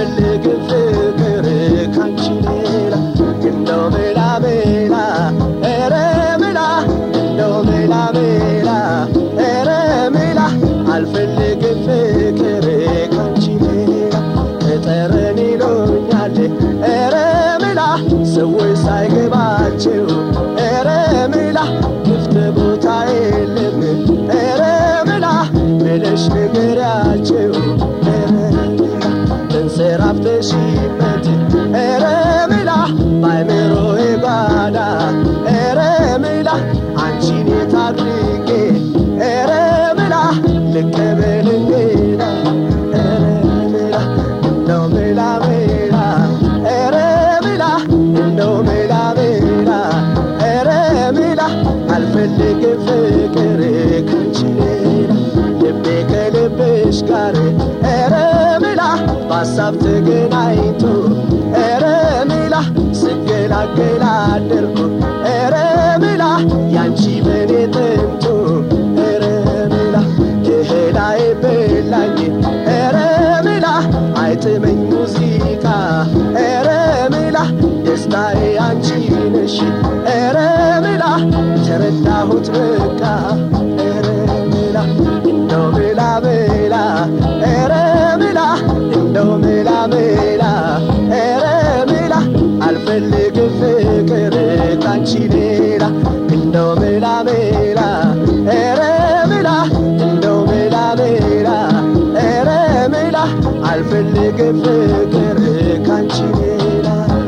አልፈልግም ፍቅር ካንቺ ሌላ እንደው ሜላ ሜላ ኧረ ሜላ እንደው ሜላ ሜላ ኧረ ሜላ አልፈልግም ፍቅር ካንቺ ሌላ ጠረን ይሎኛል ኧረ ሜላ ሰዎች ሳይገባቸው ኧረ ሜላ ክፍት ቦታ የለም ኧረ ሜላ ብለሽ ንገሪያቸው ኧረ ሜላ ተንሰራፍተሽበት ኧረ ሜላ ባይምሮዬ ጓዳ ኧረ ሜላ አንቺን የት አድርጌ ኧረ ሜላ ልቀበል እንግዳ ኧረ ሜላ እንደው ሜላ ሜላ ኧረ ሜላ እንደው ሜላ ሜላ ኧረ ሜላ አልፈልግም ፍቅር ካንቺ ሌላ ልቤ ከልብሽ ጋር ኧረ ሜላ በሀሳብ ተገናኝቶ ኧረ ሜላ ስገላገል አደርኩ ኧረ ሜላ ያንቺ በኔ ጥንቱ ኧረ ሜላ የህላይ በላኝ ኧረ ሜላ አይጥመኝ ሙዚቃ ኧረ ሜላ ደስታዬ አንቺ ነሽ ኧረ ሜላ ተረዳሁት በቃ ኧረ ሜላ እንደው ሜላ ሜላ ኧረ ሜላ እንደው ሜላ ሜላ ኧረ ሜላ አልፈልግም ፍቅር ካንቺ ሌላ እንደው ሜላ ሜላ ኧረ ሜላ እንደው ሜላ ሜላ ኧረ ሜላ አልፈልግም ፍቅር ካንቺ ሌላ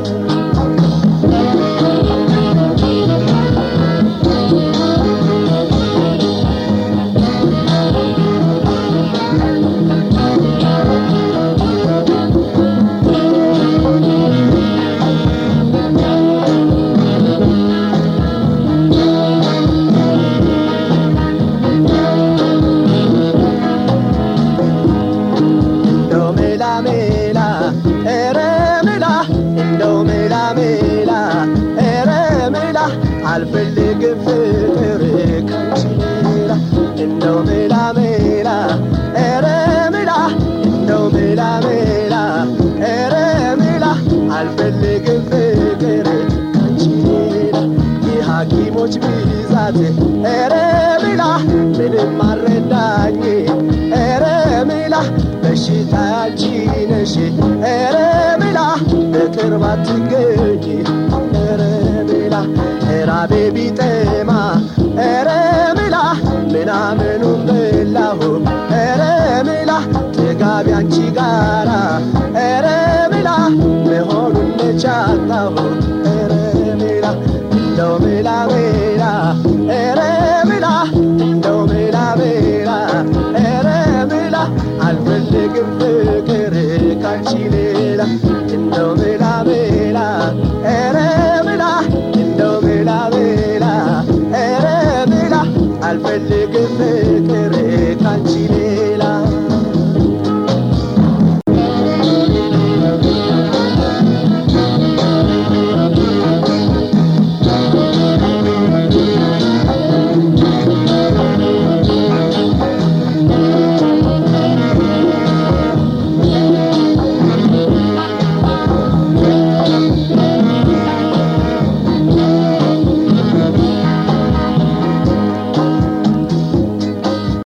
እንደው ሜላ ሜላ ኧረ ሜላ እንደው ሜላ ሜላ ኧረ ሜላ አልፈልግም ፍቅር ካንቺ ሌላ እንደው ሜላ ሜላ ኧረ ሜላ እንደው ሜላ ሜላ ኧረ ሜላ አልፈልግም ፍቅር ካንቺ ሌላ የሐኪሞች ብዛት ኧረ ሜላ ምንም አልረዳኝ ኧረ ሜላ በሽታ አንቺ ነሽ ኧረ ሜላ በቅርብ አትገኝ ኧረ ሜላ ራቤ ቢጠማ ኧረ ሜላ ምናምኑን በላሁ ኧረ ሜላ ጥጋቢ አንቺ ጋራ ኧረ ሜላ መሆኑን ነቻጣሁ ኧረ ሜላ እንደው ሜላ ሜላ ኧረ ሜላ እንደው ሜላ ሜላ ኧረ ሜላ አልፈልግም ፍቅር ካንቺ ሌላ